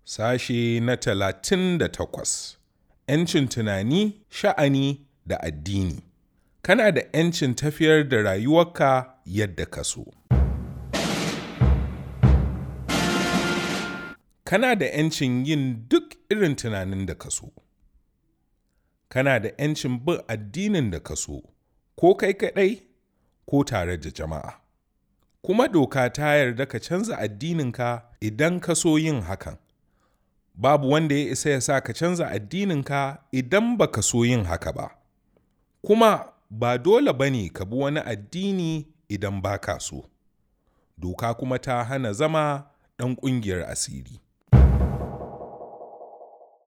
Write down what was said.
Sashe na talatin da takwas ‘Yancin tunani, sha'ani da addini Kana da ‘yancin tafiyar da rayuwarka yadda ka so. Kana da ‘yancin yin duk irin tunanin da ka so. Kana da ‘yancin bin addinin da ka so, ko kai kaɗai ko tare da jama'a. Kuma doka ta yarda ka canza addininka idan ka so yin hakan. Babu wanda ya isa ya sa ka canza addininka idan ba ka so yin haka ba. Kuma ba dole ba ne ka bi wani addini idan ba ka so. Doka kuma ta hana zama ɗan ƙungiyar asiri.